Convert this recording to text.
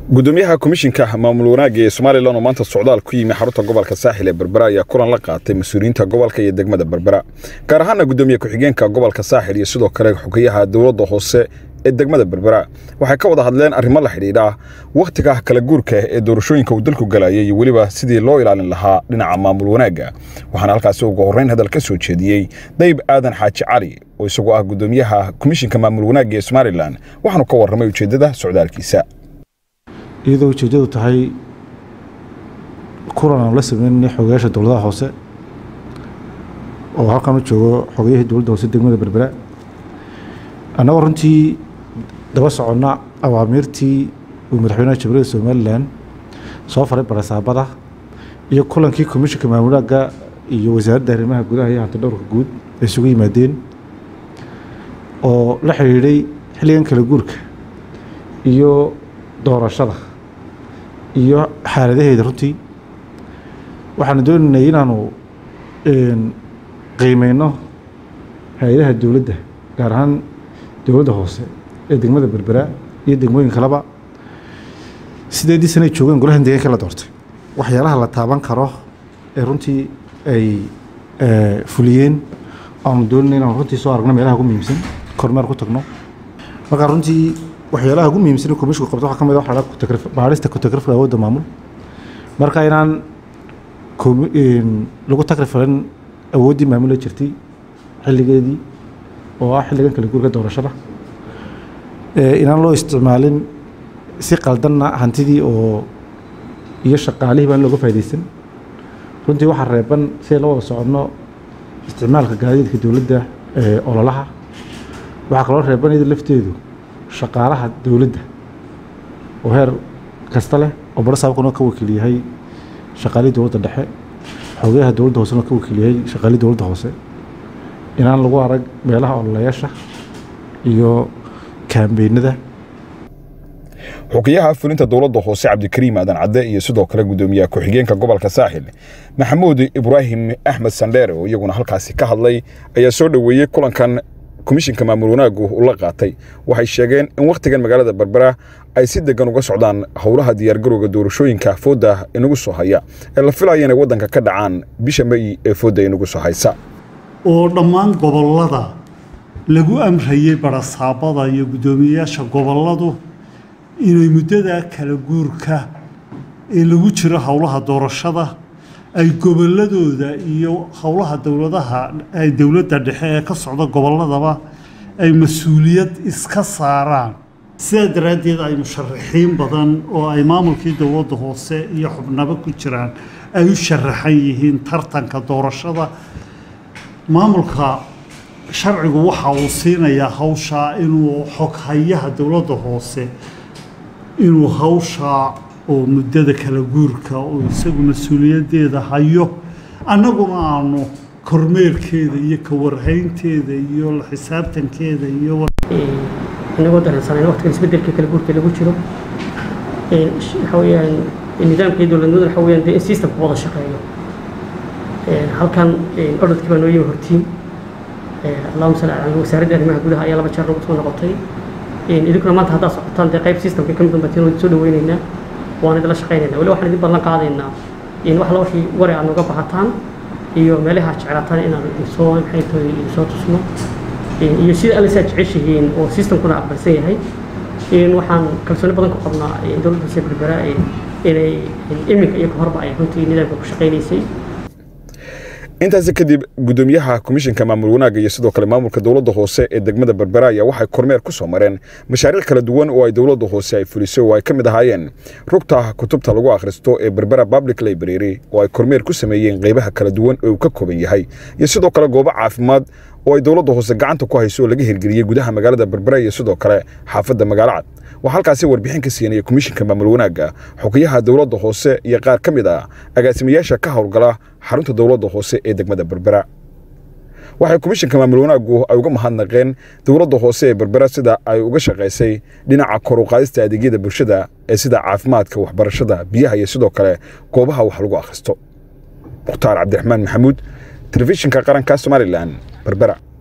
gudoomiyaha komishinka maamul wanaagga ee somalilan oo maanta socdaal ku yimi xarunta gobolka saaxil ee berbera ayaa kulan la qaatay mas-uuliyiinta gobolka iyo degmada berbera gaar ahaana gudoomiye ku-xigeenka gobolka saaxil iyo sidoo kale xogeyaha dowladda hoose ee degmada berbera waxay ka wada hadleen arrimo la xidhiidha wakhtiga kala guurka ee doorashooyinka uu dalku galayay iyo weliba sidii loo ilaalin lahaa dhinaca maamul wanaagga waxaana halkaasi ugu horreyn hadal ka soo jeediyey dayb aadan xaaji cali oo isagoo ah gudoomiyaha komishinka maamul wanaagga ee somalilan waxaanu ka warramay ujeeddada socdaalkiisa iyadoo ujeeddadu tahay kulan aan la sameynay xogayaasha dowladaha hoose oo halkan u joogo xogayahii dowladda hoose degmada berbera annagoo runtii daba soconna awaamiirtii uu madaxweynaha jamhuuriyadda somalilan soo faray barasaabada iyo kulankii komishinka maamulaagga iyo wasaaradda arrimaha gudaha iyo hanti dhowrka guud ay isugu yimaadeen oo la xidhiidhay xilligan kala guurka iyo doorashada iyo xaaladaheeda runtii waxaanu doonaynay inaanu qiimeyno hay-adaha dowladda gaar ahaan dowladda hoose ee degmada berbera iyo degmooyin kaleba sideedii sanay joogeen golahan deegaanka la doortay waxyaalaha la taaban karo ee runtii ay fuliyeen aanu doonayna inaanu runtii soo aragno meelaha ugu muhiimsan kormeer ku tagno markaa runtii waxyaalaha ugu muhiimsan komishinku qabto waxaa ka mid ah waxa la baarista ku-tagrifka awoodda maamul marka inaan lagu tagrifalin awooddii maamula jirtay xilligeedii oo ah xilligan kala guurka doorashada inaan loo isticmaalin si qaldanna hantidii oo iyo shaqaalihii baan looga faa'idaysan runtii waxaa reeban si la wada soconno isticmaalka gaadiidka dowladda ee ololaha waxaa kaloo reeban iyada lafteedu shaqaalaha dowladda oo heer kasta leh oo barasaabkuna ka wakiil yahay shaqaalihii dowladda dhexe xogayaha dowladda hoosena ka wakiil yahay shaqaalihii dowladda hoose inaan lagu arag meelaha ololayaasha iyo kaambeynada xukiyaha fulinta dowladda hoose cabdikariim aadan cadde iyo sidoo kale gudoomiyaha ku-xigeenka gobolka saaxil maxamuud ibraahim axmed sandheere oo iyaguna halkaasi ka hadlay ayaa soo dhoweeyey kulankan komishinka maamul wanaaggu u la qaatay waxay sheegeen in wakhtigan magaalada berbera ay si degan uga socdaan howlaha diyaargarowga doorashooyinka foodda inagu soo haya ee la filaya inay waddanka ka dhacaan bisha may ee foodda inagu soo haysa oo dhammaan gobollada lagu amrayey barasaabada iyo guddoomiyeyaasha gobolladu inay muddada kala guurka ee lagu jiro howlaha doorashada ay gobolladooda iyo howlaha dowladaha dowladda dhexe ee ka socda gobolladaba ay mas-uuliyad iska saaraan sidaa daraaddeed ay musharaxiin badan oo ay maamulkii dowladda hoose iyo xubnabo ku jiraan ay u sharaxan yihiin tartanka doorashada maamulka sharcigu waxa uu siinayaa hawshaa inuu xoghayaha dowladda hoose inuu hawshaa oo muddada kala guurka oo isagu mas-uuliyaddeeda hayo annaguna aanu kormeerkeeda iyo ka warhaynteeda iyo la xisaabtankeeda iyo inagoo dareensanayna waqtigan isbeddelka kala guurka lagu jiro waxa weeyaan nidaamkii dowladnimadu waxa weeyaan dee in systemku wada shaqeeyo halkan ordadkii baa noo yimi hortiin allahuma salli ala wasaaradda arrimaha gudaha ayaa laba jeer lagu soo noqotay idinkuna maanta haddaad socotaan dee qayb systemka ka mid unbatiin waan soo dhaweynaynaa waan idinla shaqaynaynaa weli waxaan idin ballan qaadaynaa in wax la wixii wari aad nooga bahataan iyo meelaha aad jeclaataan inaan idinsoo maxay tahay idinsoo tusno iyo sida alle saa jeceshihiin oo systemkuna aqbalsan yahay in waxaan kalsooni badan ku qabnaa dowladda hoose berbera inay iminka iyo kahorba ay runtii nidaamka ku shaqaynaysay intaasi kadib gudoomiyaha komishinka maamul wanaagga iyo sidoo kale maamulka dowladda hoose ee degmada berbera ayaa waxay kormeer ku soo mareen mashaariic kala duwan oo ay dowladda hoose ay fulisay oo ay ka mid ahaayeen rugta kutubta lagu akhristo ee berbera public library oo ay kormeer ku sameeyeen qaybaha kala duwan ee uu ka kooban yahay iyo sidoo kale goobo caafimaad oo ay dowladda hoose gacanta ku hayso oo laga hirgeliyey gudaha magaalada berbera iyo sidoo kale xaafadda magaalo cad waxaa halkaasi warbixin ka siinaya komishinka maamul wanaagga xukiyaha dowladda hoose iyo qaar ka mid ah agaasimayaasha ka howlgala xarunta dowladda hoose ee degmada berbera waxay komishinka maamul wanaaggu ay uga mahadnaqeen dowladda hoose ee berbera sida ay uga shaqaysay dhinaca kor u qaadista adeegyada bulshada ee sida caafimaadka waxbarashada biyaha iyo sidoo kale goobaha wax lagu akhristo mukhtaar cabdiraxmaan maxamuud telefishinka qaranka somalilan berbera